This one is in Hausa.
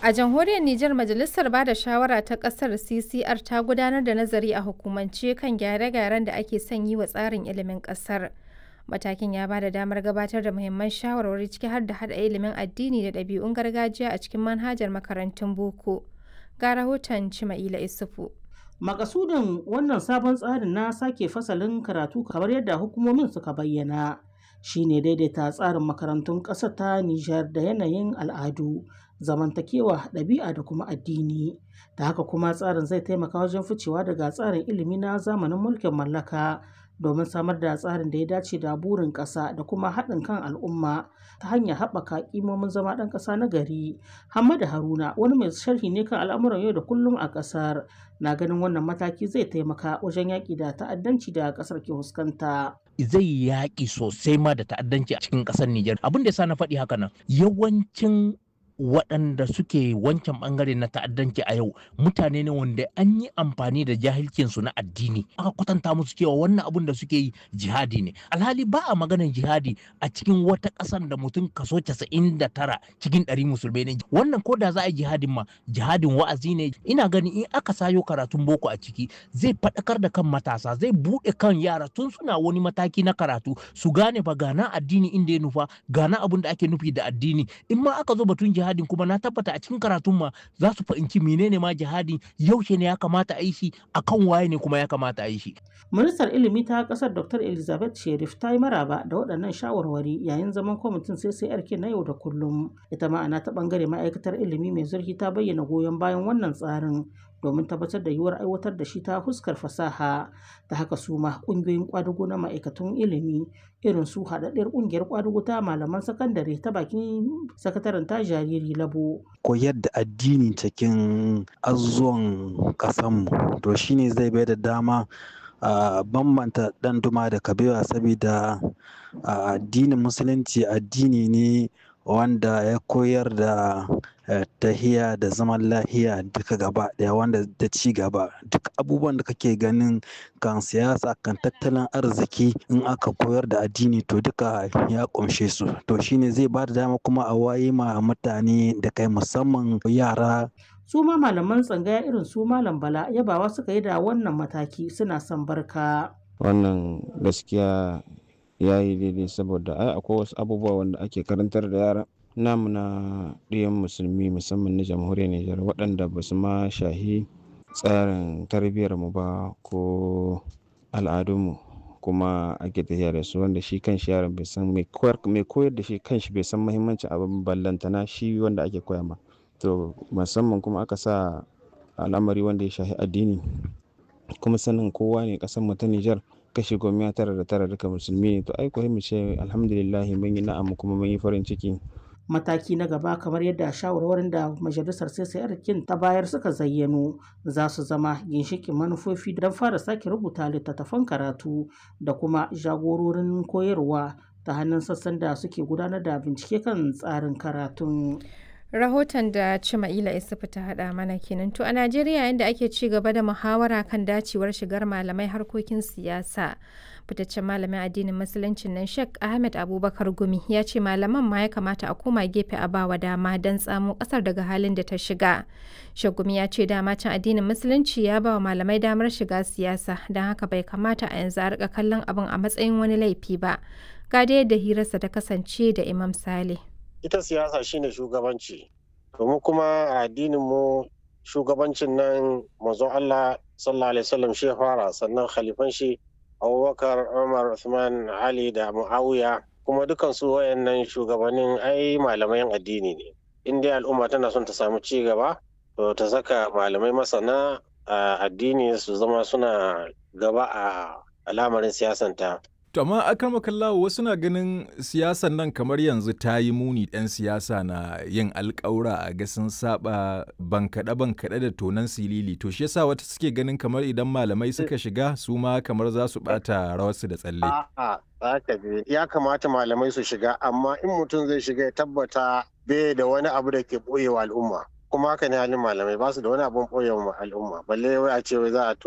A jamhuriyar Nijar Majalisar Bada Shawara ta ƙasar CCR ta gudanar da nazari a hukumance kan gyare-gyaren da ake son yi wa tsarin ilimin ƙasar. Matakin ya ba da damar gabatar da muhimman shawarwari ciki har da haɗa ilimin addini da ɗabi'un gargajiya a cikin manhajar makarantun boko. Ga rahoton Cima'ila Isufu. Makasudin wannan sabon tsarin na sake fasalin karatu kamar yadda hukumomin suka bayyana shine daidaita tsarin makarantun ƙasar ta Nijar da yanayin al'adu, zamantakewa, ɗabi'a da kuma addini. Da haka kuma tsarin zai taimaka wajen ficewa daga tsarin ilimi na zamanin mulkin mallaka domin samar da tsarin da ya dace da burin ƙasa da kuma haɗin kan al'umma ta hanyar haɓaka ƙimomin zama ɗan ƙasa na gari. Hamadu Haruna wani mai sharhi ne kan al'amuran yau da kullum a ƙasar na ganin wannan mataki zai taimaka wajen yaƙi da ta'addanci da ƙasar ke fuskanta. Zai yaƙi sosai ma da ta'addanci a cikin ƙasar Nijar. Abin da ya sa na faɗi haka nan yawancin waɗanda suke wancan ɓangare na ta'addanci a yau mutane ne wanda an yi amfani da jahilcinsu na addini aka kwatanta musu cewa wannan abun da suke yi jihadi ne alhali ba a maganar jihadi a cikin wata ƙasar da mutum kaso casa'in da tara cikin ɗari musulmai ne wannan ko da za a yi jihadin ma jihadin wa'azi ne ina ganin in aka sayo karatun boko a ciki zai faɗakar da kan matasa zai buɗe kan yara tun suna wani mataki na karatu su gane ba gana addini inda ya nufa gana abun da ake nufi da addini in ma aka zo batun jihadi jihadin kuma na tabbata a cikin karatun ma za su fahimci menene ma jihadin yaushe ne ya kamata a yi shi akan waye ne kuma ya kamata a yi shi. Ministar ilimi ta kasar Dr. Elizabeth Sherif ta yi maraba da waɗannan shawarwari yayin zaman kwamitin CCRK na yau da kullum. Ita ma'ana ta ɓangare ma'aikatar ilimi mai zurfi ta bayyana goyon bayan wannan tsarin domin tabbatar da yiwuwar aiwatar da shi ta fuskar fasaha ta haka su ma ƙungiyoyin ƙwadago na ma'aikatan ilimi irin su haɗaɗɗiyar ƙungiyar ƙwadago ta malaman sakandare ta bakin sakataren ta jariri labo. koyar da addini cikin azuwan ƙasanmu to shine zai bai da dama a bambanta ɗan duma da kabewa saboda addinin musulunci addini ne wanda ya koyar da tahiya da zaman lahiya duka gaba daya wanda da ci gaba duk abubuwan da kake ganin kan siyasa kan tattalin arziki in aka koyar da addini to duka ya kunshe su to shine zai ba da dama kuma a waye ma mutane da kai musamman yara su ma malaman tsangaya irin su malam bala yabawa suka yi da wannan mataki suna son barka wannan gaskiya ya yi daidai saboda ai akwai wasu abubuwa wanda ake karantar da yara namu na ɗiyan musulmi musamman na jamhuriyar Nijar waɗanda ba su ma shahi tsarin tarbiyyar mu ba ko al'adunmu kuma ake tafiya da su wanda shi kan shi yaron bai san mai koyar da shi kan shi bai san muhimmancin abin ballantana shi wanda ake koya ma to musamman kuma aka sa al'amari wanda ya shahi addini kuma sanin kowa ne ƙasar mu ta Nijar kashi goma tara da tara duka musulmi ne to ai ko mu ce alhamdulillah mun yi na'am kuma mun yi farin ciki mataki na gaba kamar yadda shawarwarin da majalisar CCR kin ta bayar suka zayyano za su zama ginshikin manufofi don fara sake rubuta littattafan karatu da kuma jagororin koyarwa ta hannun sassan da suke gudanar da bincike kan tsarin karatun. rahoton da Cima'ila Isufu ta haɗa mana kenan to a Najeriya yadda ake ci gaba da muhawara kan dacewar shigar malamai harkokin siyasa fitaccen malamin addinin musuluncin nan Sheikh Ahmed Abubakar Gumi ya ce malaman ma ya kamata a koma gefe a bawa dama don tsamo kasar daga halin da ta shiga Sheikh Gumi ya ce dama can addinin musulunci ya ba wa malamai damar shiga siyasa don haka bai kamata a yanzu a rika kallon abin a matsayin wani laifi ba ga da yadda hirarsa ta kasance da Imam Saleh ita siyasa shine shugabanci domin kuma a addinin mu shugabancin nan manzon Allah sallallahu alaihi wasallam shi fara sannan khalifan shi Abubakar Umar Uthman Ali da Muawiya kuma dukan su wayannan shugabannin ai malamai addini ne in dai al'umma tana son ta samu ci gaba to ta saka malamai masana addini su zama suna gaba a al'amarin siyasanta To amma akan makallawo wasu na ganin siyasan nan kamar yanzu ta yi muni ɗan siyasa na yin alƙawura a ga sun saba bankaɗe bankaɗe da tonan silili to shi yasa wata suke ganin kamar idan malamai suka shiga su ma kamar za su ɓata rawarsu da tsalle. A'a, ya kamata malamai su shiga amma in mutum zai shiga ya tabbata bai da wani abu da ke ɓoyewa al'umma. kuma haka ne halin malamai ba su da wani abun ɓoyewa al'umma balle wai a ce wai za a